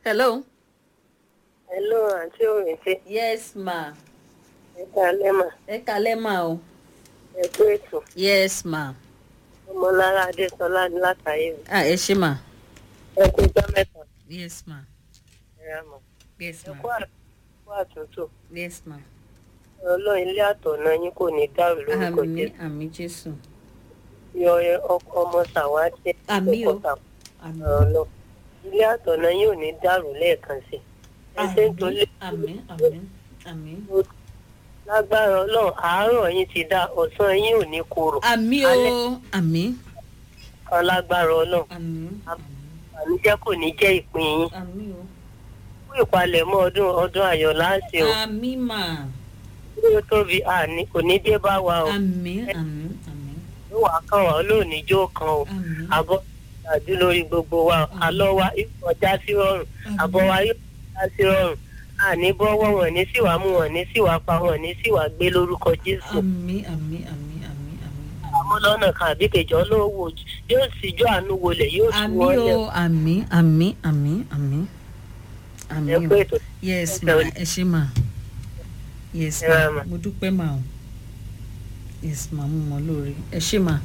hello. hello àǹtí òrìṣẹ́ yes ma. ẹ káalẹ́ mà ẹ kalẹ́ ma o. ẹ kú ètò yes ma. ọmọlára adésọlá ní látàyè o ah ẹ ṣe ma. ẹ kú ijọ́ mẹ́ta yes ma. ẹ rà mọ́ yes ẹ ma. kú àt- kú àtúntò yes ma. ọlọ́run ilé àtọ̀nà yín kò ní dàrú lórúkọ àmì jésù àmì jésù. yọ ẹ- ọkọ ọmọ sàwádìí Àmín o. àmì ọlọ ilé àtọ̀nà yín ò ní dàrú lẹ́ẹ̀kan sí ẹ ṣe ń tolé àmì àmì àmì. lágbára ọlọ́run àárọ̀ yín ti dá ọ̀sán yín ò ní korò àmì o Alẹ́. àmì kan lágbára ọlọ́run àmì àníjẹ́ kò ní jẹ́ ìpín yín àmì o. fún ìpalẹ̀mọ́ ọdún ọdún ayọ̀ láǹṣe o àmì mà. bí ó tóbi àní kò ní dé bá wa o àmì àmì àmì ló wàá kàn wá lónìí jó kan o àmì. àbọ̀ àdú lórí gbogbo wa àlọ́ wa yóò kọjá sí rọrùn àbọ̀ wa yóò kọjá sí rọrùn àní bọ́wọ́ wọn ní síwá mú wọn ní síwá pa wọn ní síwá gbé lórúkọ jésù àmì àmì àmì àmì àmì. àmọ́ lọ́nà kan àbí kejì ọlọ́wọ́ ojú yóò síjú àánú wọlé yóò tú àmì wọn lẹ̀ o àmì àmì àmì àmì àmì ẹ o pé ètò yes ẹ ma tẹ̀wé. ẹ ṣe ma yes Ẹ rà ma mà. mo dúpẹ́ ma o yes ma mo mọ̀ lóore ẹ ṣe ma.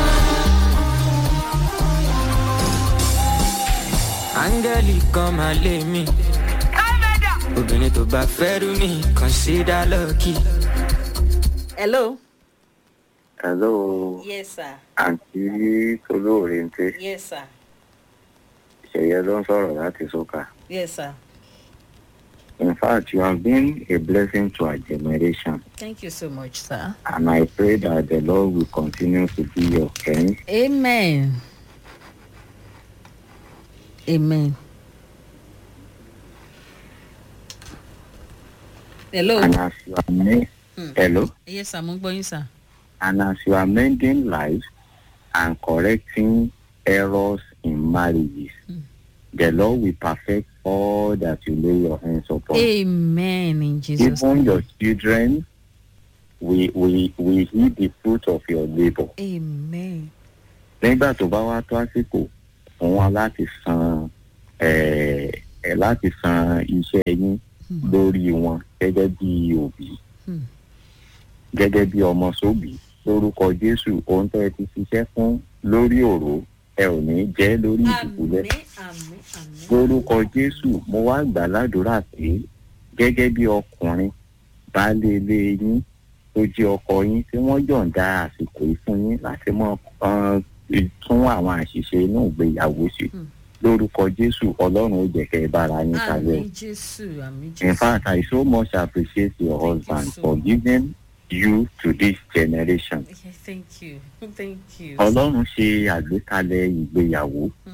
áńgẹ́lì kan máa lé mi. obìnrin tó bá fẹ́ rú mi kàn sí dá lọ́ọ̀kì. hello. Hello, yes sir àǹtí Tolóore ń tẹ́. yes sir Ṣẹ̀yẹ ló ń sọ̀rọ̀ láti Sọ́kà. yes sir In fact, you have been a blessing to our generation. thank you so much sir. And I pray that the Lord will continue to be your friend. amen amen. hello. And as you are ma- Mm. Hello? yes sir mo ń gbọ́ yín sir. And as you are mending lives and correcting errors in marriages, Mm. the Lord will perfect all that you lay your hands upon. amen in jesus Even name. your children will, will, will eat the fruit of your labor. amen. nígbà tó bá wá tó àsìkò fún wa láti san ẹ ẹ láti san iṣẹ́ yín Hmm. lórí wọn gẹ́gẹ́ bí òbí Hmm. gẹ́gẹ́ bí ọmọ sóbì lórúkọ jésù ohun tẹ́ ẹ ti ṣiṣẹ́ fún lórí òró ẹ ò ní jẹ́ lórí ìdìbòlẹ̀ àmì àmì àmì. lórúkọ jésù mo wá gbà ládùúrà pé gẹ́gẹ́ bí ọkùnrin baálé ilé yín tó jẹ́ ọkọ yín tí wọ́n yọ̀ǹda àsìkò yìí fún yín láti mọ um, tún àwọn àṣìṣe inú ìgbéyàwó ṣe Hmm. lórúkọ jésù ọlọ́run ó jẹ́ kẹ́ ẹ bára yín kalẹ̀ àmì jésù àmì in jésù. fact i so much appreciate your Thank you husband so for much. giving you to this generation Okay, thank you thank you. ọlọ́run ṣe àgbékalẹ̀ ìgbéyàwó Hmm.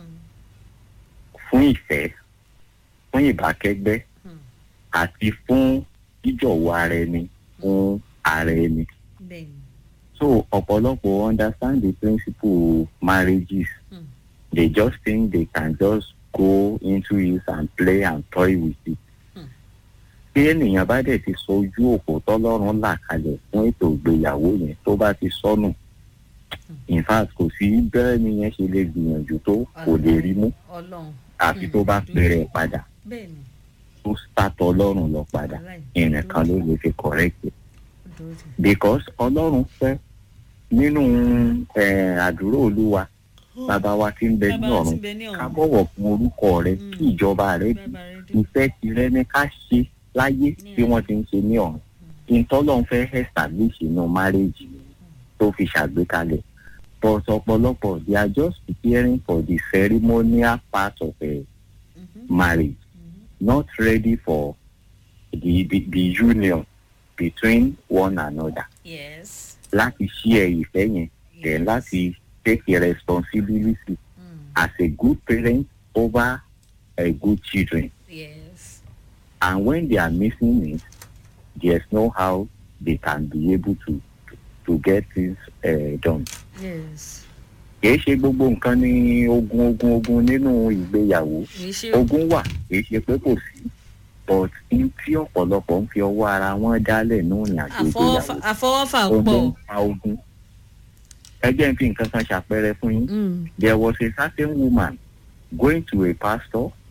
fún ìfẹ́ fún ìbákẹ́gbẹ́ Hmm. àti fún jíjọ̀wọ́ ara ẹni fún ara ẹni. bẹ́ẹ̀ni. So ọ̀pọ̀lọpọ̀ understand the principle of marriages. Hmm. They just think they can just go into it and play and toy with it. Hmm. Bí ènìyàn bá dẹ̀ ti sọ ojú òpó tọ́lọ́run là kalẹ̀ fún ètò ìgbéyàwó yẹn tó bá ti sọnù. In fact kò sí bẹ́ẹ̀ ni yẹn ṣe lè gbìyànjú tó kò lè rí mú ọlọ́run. àfi Hmm. tó bá pèrè padà bẹ́ẹ̀ni. tó sátọ̀ ọlọ́run lọ padà ìrìn kan ló lè fi correct it. because ọlọ́run fẹ́ nínú eh, àdúrà olúwa bàbá wa tí ń bẹ ní ọ̀run ká bọ̀wọ̀ fún orúkọ rẹ kí ìjọba rẹ di ìfẹ́ tirẹ̀ ní ká ṣe láyé bí wọ́n ti ń ṣe ní ọ̀run ìtọ́lọ́run fẹ́ establish inú marriage tó fi ṣàgbékalẹ̀ but ọ̀pọ̀lọpọ̀ they are just preparing for the ceremonial part of a marriage not ready for the, the, the union between one another yes. láti share ìfẹ́ yẹn then láti take a responsibility Mm. as a good parent over a good children yes. and when they are missing it there's no how they can be able to to get things uh, done. yes. kìí ṣe gbogbo nǹkan ní ogun ogun ogun nínú ìgbéyàwó kì í ṣe ogun wà kìí ṣe pé kò sí but n tí ọ̀pọ̀lọpọ̀ ń fi ọwọ́ ara wọn dálẹ̀ ní ìrìn àjò àfọwọ́fà ìgbéyàwó àfọwọ́fà ogun pọ̀. pa ogun ẹ jẹ́ n fi nǹkan kan ṣàpẹẹrẹ fún yín Mm. there was a certain woman going to a pastor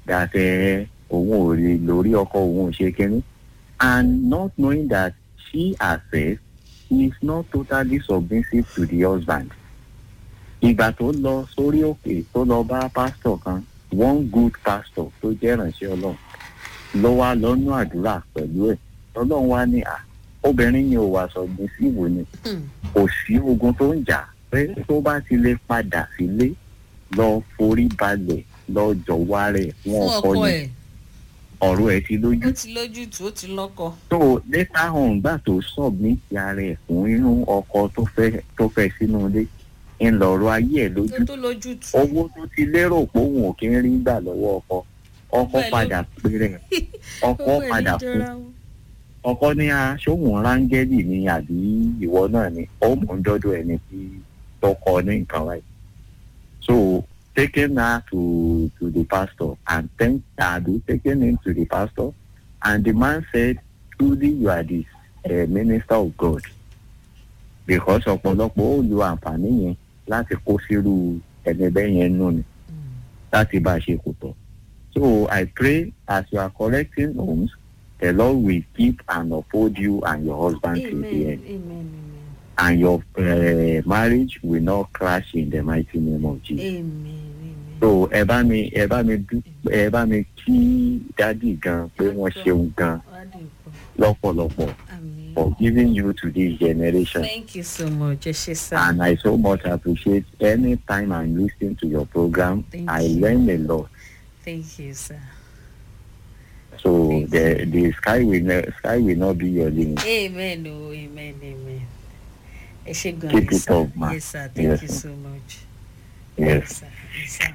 that òun ò lè lórí ọkọ òun ò ṣe kínní and not knowing that she herself is not totally submissive to the husband. ìgbà tó lọ sórí òkè tó lọ bá pásítọ̀ kan one good pastor tó jẹ́ ìrànṣẹ́ ọlọ́run ló wá lọ́nú àdúrà pẹ̀lú ẹ̀ ọlọ́run wá ní à obìnrin yẹn ò wá submissive ni kò sí ogun tó ń jà pé tó bá ti lè padà sílé lọ forí balẹ̀ lọ jọ̀wọ́ rẹ̀ fún fún ọkọ ọkọ yẹn ẹ̀ ọ̀rọ̀ ẹ̀ ti lójú ó ti lójútùú ó ti lọ́kọ. so later on gbà tó submit ara ẹ̀ fún inú ọkọ tó fẹ́ tó fẹ́ sínú ilé ń lọ̀rọ̀ ayé ẹ̀ tó lójú tó lójútùú. owó tó ti lérò pé òun ò kí ń rí gbà lọ́wọ́ ọkọ ọkọ Pẹ̀lú- padà péré ọkọ Owó ẹ̀ ní padà fún jọra wọn. ọkọ ní aṣóhùn rángẹ́lì ni àbí ìwọ náà ni ó mọ̀ ń dọ́dọ̀ ẹni tí tọkọ ní nǹkan wáyé so taking her to to the pastor and thank Adu taking him to the pastor and the man said truly you are the uh, minister of God because ọ̀pọ̀lọpọ̀ ó lo àǹfààní yẹn láti kó sírú ẹni bẹ́ẹ̀ yẹn nù ni láti bá a ṣe kò tọ́. So I pray as you are correcting homes, the Lord will keep and uphold you and your husband till the amen end. amen And your uh, marriage will not crash in the mighty name of Jesus. amen amen. So ẹ bá mi ẹ bá mi dú- ẹ bá mi kí dádì gan pé wọ́n ṣeun gan Wá dé ipò. lọ́pọ̀lọpọ̀ Àmín. for giving you to this generation. Thank you so much. Ẹ ṣé sá. And I so much appreciate any time I'm listening to your program. Thank I you. learn a lot. Thank you sir. So Thank the the sky will ne- sky will not be your limit. Amen o amen amen. Ẹ ṣé gan Keep ni it sir. up, ma. Yes sir. Thank Yes, you ma. so much. Yes. sir. Yes, sir.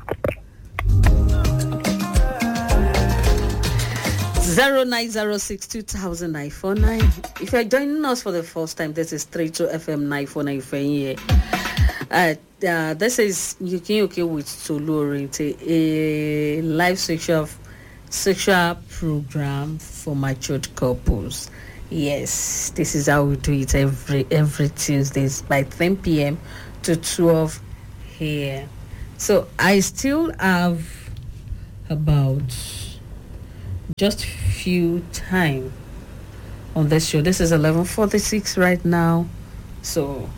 Zero nine zero six two thousand nine four nine. If you're joining us for the first time, this is three two FM nine four nine here. Uh, uh, this is Yuki Yuki with Tolu Orente, a live sexual sexual program for matured couples. Yes, this is how we do it every every Tuesdays by 10 p.m. to 12 here. So I still have about just few time on this show. This is 11:46 right now. So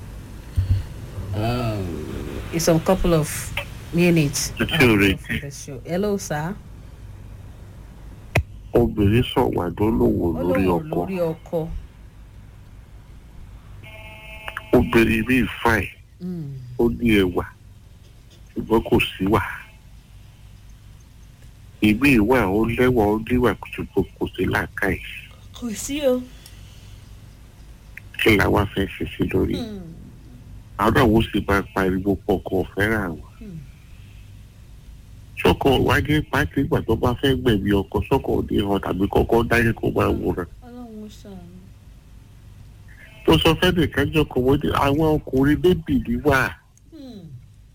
um, it's a couple of minutes It's uh, already. for the show. Hello, sir. obìnrin sọ̀wádó lòwò lórí Olówó ọkọ lórí ọkọ. obìnrin bíi fine Mm. ó ní ẹwà ṣùgbọ́n kò sí wà ìbí ìwà ó lẹ́wà ó níwà ṣùgbọ́n kò sí làákàyè Kò sí o. kí la wá fẹ́ ṣe sí lórí àwọn àwọn sì máa pariwo pọkàn fẹ́ràn àwọn Hmm. sọ́kọ̀ wájú pàtí ìgbà tó bá fẹ́ gbẹ̀mí ọkọ sọ́kọ̀ òde hàn tàbí kọ́kọ́ dáyé kó máa wòran Ọlọ́run ṣàánú. tó sọ fẹ́ nìkan jọkọ̀ wọ́n ní àwọn ọkùnrin bébì ní wà Hmm.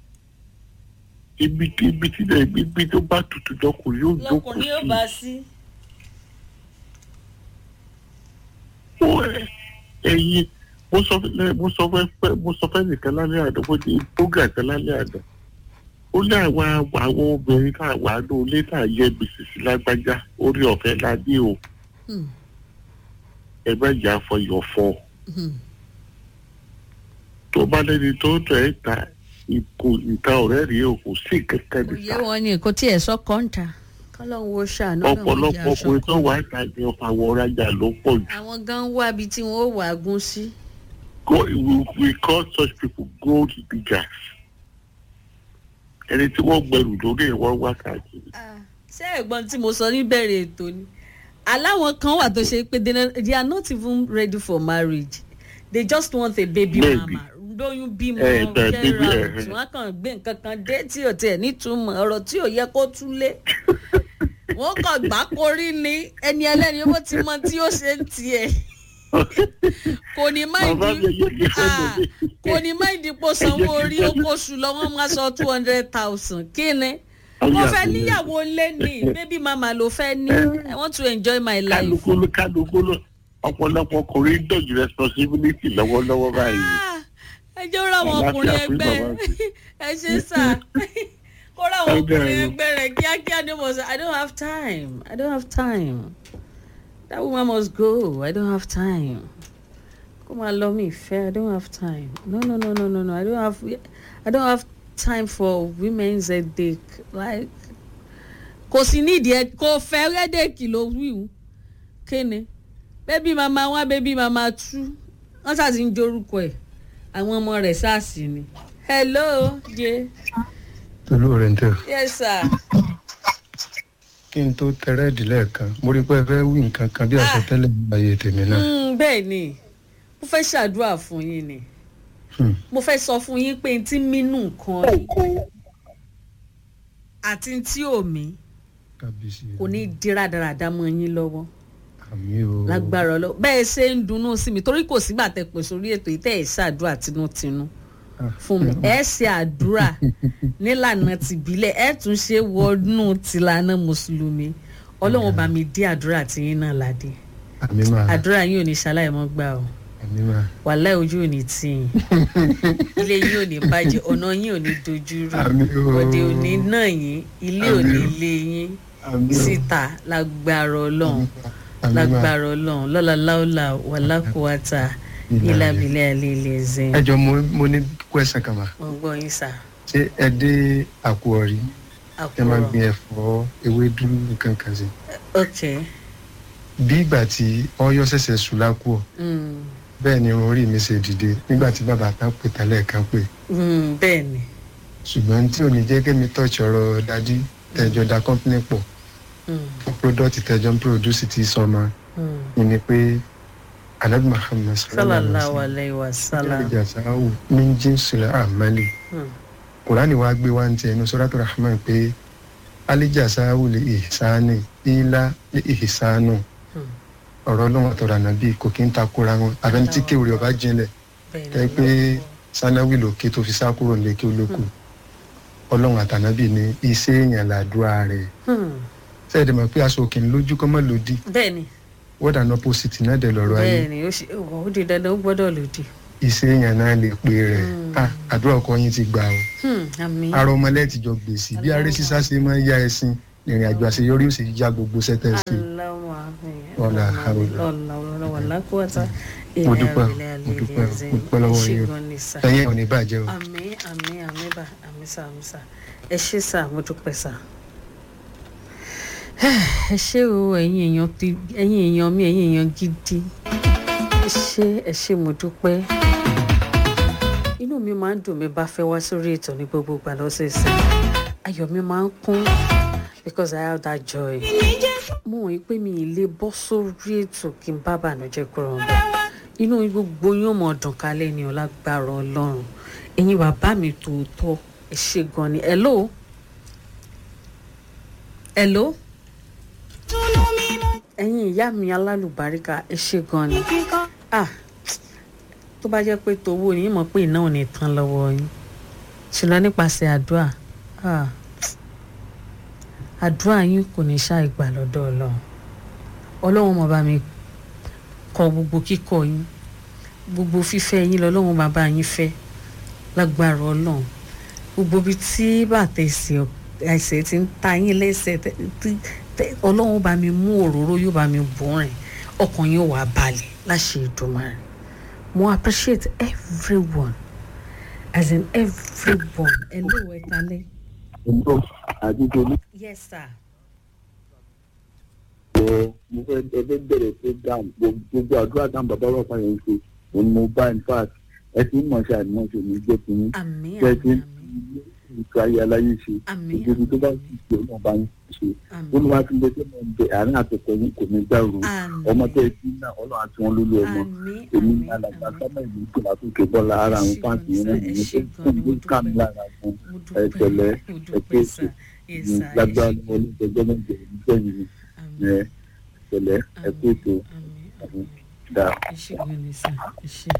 ibi tí ibi tí náà ibi tó bá tutù jọkùnrin yóò jókòó lọkùnrin yóò sí bá sí. Ó, ẹ, ẹyin mo sọ fẹ́ mo sọ fẹ́ mo sọ fẹ́ nìkan lálẹ́ àná mo ní bógà kan lálẹ́ àná ó ní àwọn àwọn obìnrin tá a wà ní ilé tá a yẹ gbèsè sí lágbájá orí ọ̀fẹ́ la ní o Hmm. ẹ má jà fọyọ̀ fọ Hmm. tó bá lẹ́ni tó tẹ̀ ẹ́ ta ìkò ìta ọ̀rẹ́ rèé o kò sí kankan kò yé nìta wọn ní kò tí ẹ sọ kọ́ńtà kọ́lọ́hún wo ṣàánú náà wọ́n jẹ́ ọ̀pọ̀lọpọ̀ aṣọ ọkùnrin tó kan. wà á ta ní ọ̀pọ̀ àwọn ọ̀rajà ló pọ̀ jù àwọn gan wá ibi tí wọn ó wà gún sí. Go- we we call such people gold diggers ẹni tí wọ́n gbẹrù lórí ẹ̀ wọ́n wá káàkiri. ṣé ẹ̀gbọ́n tí mo sọ níbẹ̀rẹ̀ ètò ni aláwọn kan wà tó ṣe pé they no- they are not even ready for marriage they just want a baby Baby. mama lóyún bímọ Eh, the baby, general eh, eh. wọn kàn gbé nǹkan kan dé tí ò tiẹ̀ nítumọ̀ ọ̀rọ̀ tí ò yẹ kó túlé wọn kàn gbá korí ni ẹni ẹlẹ́ni ó ti mọ tí ó ṣe ń tiẹ̀ kò ní má Bàbá ìdí mi yé mi fẹ́ Ah, lómi. kò ní má ìdí pò sanwó orí okòṣù lọ wọn máa sọ two hundred thousand kí ni mo fẹ́ níyàwó lé ní baby mama ló fẹ́ ní i want to enjoy my life. kálukú ló kálukú ló ọ̀pọ̀lọpọ̀ ọkùnrin dọ̀jú responsibility lọ́wọ́lọ́wọ́ báyìí. Ah, ẹ jẹ́ ó ra àwọn Àlàáfíà ọkùnrin fún ẹgbẹ́ bàbá mi. ẹ ṣe sà kó ra àwọn Ó dára ọkùnrin o. ẹgbẹ́ rẹ̀ ẹ̀ kíákíá ni mo sọ i don't have time i don't have time that woman must go i don't have time kó máa lọ mí ìfẹ́ i don't have time no no no no no no i don't have i don't have time for women's headache like kò sí nídìí ẹ kò fẹ́ headache ló wíwú kéne bébí mama one bébí mama two wọ́n ṣàti ń jorúkọ ẹ̀ àwọn ọmọ rẹ̀ sars ni hello jẹ́ tolú rẹ̀ ń tẹ̀. yes sir. kí n tó tẹrẹ́ẹ̀dì lẹ́ẹ̀kan mo rí pé ẹ fẹ́ wí nǹkan kan bí àsọtẹ́lẹ̀ ní ayé tèmi náà. Mm, bẹ́ẹ̀ ni mo fẹ́ ṣàdúrà fún yín ni Hmm. mo fẹ́ sọ fún yín pé n tí mínú nǹkan yìí àti n tí ò mí kábíyèsí kò ní di rádaràda mọ́ yín lọ́wọ́ àmì o lágbára ọlọ́ bẹ́ẹ̀ ṣe ń dunnú sí mi torí kò sígbà tẹ pè sórí ètò yìí tẹ́ ẹ̀ ṣàdúrà tinútinú fún mi ẹ ṣe àdúrà nílànà tìbílẹ̀ ẹ tún ṣe wọnú tìlànà mùsùlùmí ọlọ́run bá mi dí àdúrà tiyín náà ládé àmì máa àdúrà yín ò ní ṣaláì mọ́ gbà o àmì máa wàhálà ojú ò ní tì yín ilé yín ò ní bàjẹ́ ọ̀nà yín ò ní dojú rú àmì o òde ò ní náà yín ilé ò ní lé yín àmì o síta lágbára ọlọ́run àmì máa lágbára ọlọ́run lọ́la láòlà wàlákùwàtà ìlàbílẹ̀ àlẹ́ ilẹ̀ ẹ̀zẹ̀ ẹ jọ mo mo ní kwẹsàn kan mà wọ́n gbọ́ yín sà ṣé ẹ dé àpò ọ̀rí ẹ máa àkùrọ̀ gbin ẹ̀fọ́ ewédú nǹkan kan sí ok bí ìgbà tí ọyọ ṣẹ̀ṣẹ̀ sùn lákùọ mm, bẹ́ẹ̀ ni irun orí mi ṣe dìde nígbà tí bàbá kan pè tálẹ̀ kan pè mm, bẹ́ẹ̀ ni ṣùgbọ́n tí ò ní jẹ́ kémi tọ́jú ọ̀rọ̀ dádí tẹ̀jọ́ da company pọ̀ mm, fún product tẹ̀jọ́ ń produce ti sọmọ mm. ni pé anabi muhammed sallallahu alayhi wa sallam ìjà sáwù ní jíǹsìlẹ̀ àmàlì Mm, kùránì wa gbé wá ń tẹ inú sọ́dọ̀tò rahman pé alíjà sáwù lè ìsáni ìlà lè ìsánù mm. ọ̀rọ̀ ọlọ́run àtọ̀rọ̀ ànábì kò kí ń takora wọn àbẹ́ni tí kéwìrì ọba jinlẹ̀ bẹ́ẹ̀ tẹ́ ni pé sanáwì lòkè tó fi sá kúrò nílé kí ó lókù ọlọ́run àtànábì ní iṣẹ́ èèyàn làdúrà rẹ̀ Hmm, sẹ́ẹ̀dẹ̀ mọ̀ pé aṣọ òkè lójú kọ́ mọ́ lòdì bẹ́ẹ̀ ni word and opposite náà dẹ̀ lọ́rọ̀ ayé bẹ́ẹ̀ ni ó ṣe ó di dandan ó gbọ́dọ̀ lòdì iṣẹ́ èèyàn náà lè pe rẹ̀ Mm. Ah, àdúrà ọkọ yín ti gbà o Hmm, àmì ara ọmọ lẹ́ẹ̀tìjọ gbèsè bí aré sísá ṣe máa ń ya ẹṣin ìrìn àjò àṣeyọrí ò sì ya gbogbo sẹ́tẹ̀ sí i aláwọ̀ àmì Wala hawla. ọ̀làwọ̀lá wàlákùwàtà Mo dúpẹ́, mo dúpẹ́, mo dúpẹ́ lọ́wọ́ yín o. ṣègùn ní sà ẹ̀yin ò ní bàjẹ́ o àmì àmì àmì bá àmì sà àmì sà ẹ ṣé sà mo dúpẹ́ sà. ẹ ṣé o ẹ̀yin èèyàn ti ẹ̀yin èèyàn mi ẹ̀yin èèyàn gidi ẹ ṣé ẹ ṣé mo dúpẹ́ inú mi máa ń dùn mi bá fẹ́ wá sórí ètò ní gbogbo ìgbà lọ́sẹ̀ẹ̀sẹ̀ ayọ̀ mi máa ń kún because I have that joy mo wọ̀nyí pé mi ì lè bọ́ sórí ètò kí n bá bànújẹ́ kúrò ń bẹ̀ inú gbogbo yóò mọ̀ dùn kálẹ̀ ní ọlágbára ọlọ́run ẹ̀yin bàbá mi tòótọ́ ẹ ṣe gan ni hello hello ẹ̀yin ìyá mi alálùbáríkà ẹ ṣe gan ni ah tó bá jẹ́ pé tówó ni yín mọ̀ pé iná ò ní tán lọ́wọ́ yín ṣùgbọ́n nípasẹ̀ àdúrà ah àdúrà yín kò ní ṣàì gbà lọ́dọ̀ ọlọ́run ọlọ́run mọ̀ bá mi kọ gbogbo kíkọ yín gbogbo fífẹ́ yín lọ́lọ́run máa bá yín fẹ́ lágbára ọlọ́run gbogbo ibi tí bàtà ẹsẹ̀ ẹsẹ̀ ti ń ta yín lẹ́sẹ̀ tẹ- tí- tẹ- ọlọ́run bá mi mú òróró yóò bá mi bù rìn ọkàn yín wà balẹ̀ láṣẹ ìdùnmọ̀ràn mo appreciate everyone as in everyone hello ẹ kalẹ́. ọ̀dọ́ àdúgbò ní yes sir. ẹ̀ mo fẹ́ ẹgbẹ́ bẹ̀rẹ̀ program gbogbo àdúrà táwọn bàbá wà fún yẹn ṣe òun ni mo bá in fact ẹ ti ń mọ̀ ṣe àìmọ̀ṣe mi jẹ́ kí ní àmì jẹ́ àmì kí àmì ìtura ayé aláyé ṣe àmì gbogbo tó bá sì ṣe ọmọ bá ń ṣe àmì ó ní wàá fi lé tó mọ̀ ń bẹ àárín àtọ̀tọ̀ yín kò ní dàrú ọmọ tẹ́ ẹ ti náà ọlọ́run àti wọn lólú ọmọ àmì èmi àmì ní alàgbà àmì sábà ìlú tó látòkè bọ́lá ara àwọn Ẹ ṣé fáǹtì yẹn gan-an náà sir, ẹ nìyẹn ṣé tó gan-an, tó mo kà mí dúpẹ́. lára fún mo ẹ tẹ̀lẹ́ dúpẹ́ mo ẹ dúpẹ́ pé sir yes sir ẹ lágbára ṣé ni wọn ní ìjọba náà jẹ ìjọ yìí àmì ẹ tẹ̀lẹ́ ẹ pé ètò àmì àmì dáa. ẹ ṣé gan ni sir ẹ ṣé.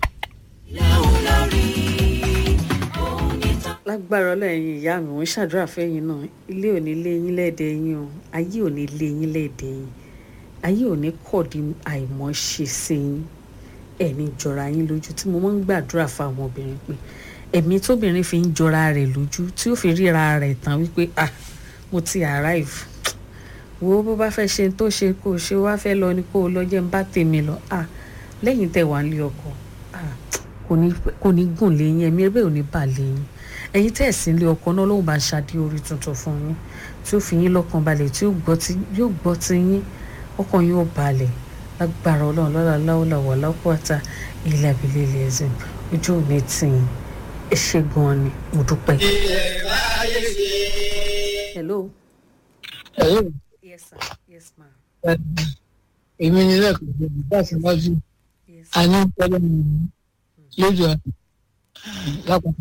lágbára ọlọ́yin ìyá mi wọ́n ṣàdúrà fẹ́yìn náà ilé ò ní lé yín lẹ́ẹ̀dẹ̀ yín o ayé ò ní lé yín lẹ́ẹ̀dẹ̀ yín ayé ò ní kọ̀dí àìmọ̀ṣe sí yín ẹ̀ní jọra yín lójú tí mo máa ń gbàdúrà fáwọn obìnrin pé ẹ̀mí tóbìnrin fi ń jọra rẹ̀ lójú tí ó fi ríra rẹ̀ tán wípé ah mo ti arrive wo bó bá fẹ́ ṣe tó ṣe kó o ṣe wá fẹ́ lọ ni kó o lọ jẹ́ ń bá tèmi lọ ah lẹ́yìn tẹ̀ wá ń lé ọkọ̀ ah kò ní kò ní gùn léyìn ẹ̀mí ẹgbẹ́ ò ní bà léyìn ẹ̀yin tẹ̀ sí ilé ọkọ̀ náà lóun bá ń ṣadé orí tuntun fún yín tí ó fi yín lọ́kàn balẹ̀ tí yóò gbọ́ ti yóò gbọ́ ti yín ọkàn yóò balẹ̀ lágbára ọlọ́run lọ́la láwùlà wà lápáta ilẹ̀ abilé ilẹ̀ ẹ̀sìn ojú ò ní tì yín ẹ ṣe gan-an ni mo dúpẹ́. hello. Hello. yes sir yes ma. èmi ni lẹ́kọ̀ọ́ ìjọba láti wájú yes a ní pẹ́lú mi lójú ẹ̀ lápapọ̀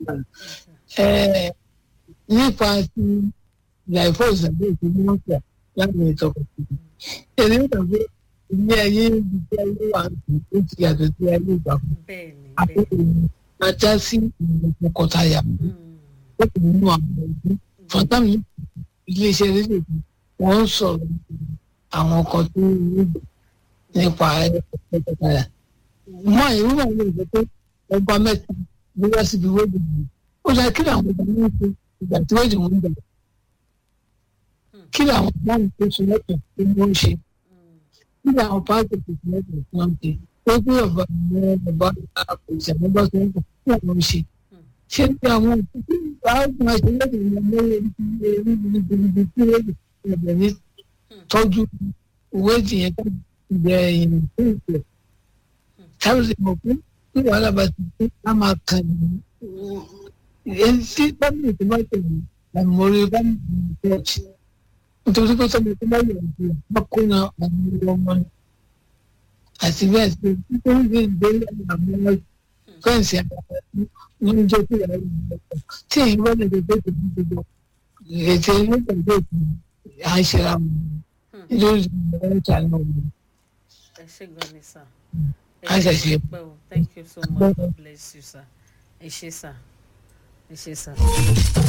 ẹ̀ nípa ti ìyàìfọ́ ìṣàgbé ìpínlẹ̀ mọ́tà láti ìtọ́kọ̀ èmi ń gbàgbé ilé ayé ìgbésí ayé wà ó ti yàtọ̀ sí ayé ìgbà kan bẹ́ẹ̀ni àkókò bẹ́ẹ̀ni. máa já sí ìrìn tọkọtaya Mm, ó kò nínú àwọn ọdún fọtámì iléeṣẹ́ rédíò kan wọ́n ń sọ̀rọ̀ àwọn ọkọ̀ tó ń rí nípa tọkọtaya mọ ìwé wà ní ìgbẹ́ pé ọba mẹ́ta ló wá síbi wéèdì mi ó dá kí làwọn ọba náà ṣe ìgbà tí wéèdì wọn ń gbà kí làwọn ọba náà tó ṣe lẹ́tọ̀ tí wọ́n ń ṣe mm, kí làwọn pàṣẹ tó ṣe lẹ́tọ̀ tí wọ́n ń ṣe ó gbé ọba àwọn ọba ìṣẹ̀lẹ̀ bá tó ń bọ̀ kí làwọn ń ṣe ṣé ní àwọn òkúté àwọn àṣeyọrí ìrìnàmọ́lẹ̀ níbi tí wéèdì ẹ̀bẹ̀ ní tọ́jú wéèdì yẹn tó ìbẹ̀rẹ̀ ìrìn tó ìpè tábìlì mọ̀ pé tí wàhálà bá ti dé á máa kàn ní ẹni tí bámìlì tó bá tẹ̀lé àmọ́rí bámìlì tó tẹ̀lé nítorí pé sọ́mi tó bá yẹ̀ ọ́ bá kó na àwọn ọmọ ọmọ ni àti bẹ́ẹ̀ sí nítorí pé ìgbélé àwọn ọmọ fẹ́ǹsì àgbàdo ní ń jẹ́ kí ìyàwó ìgbà tí èyí wọ́n lè dé tó ti gbogbo ètò ilé ìgbàgbé ìgbà à ń ṣe ra wọn lórí ìgbà ìta náà wọn. ẹ ṣe gan ni sir. a ṣẹ̀ṣẹ̀ pẹ́ o thank you so much god bless you sir ẹ ṣe sir ẹ ṣe sir.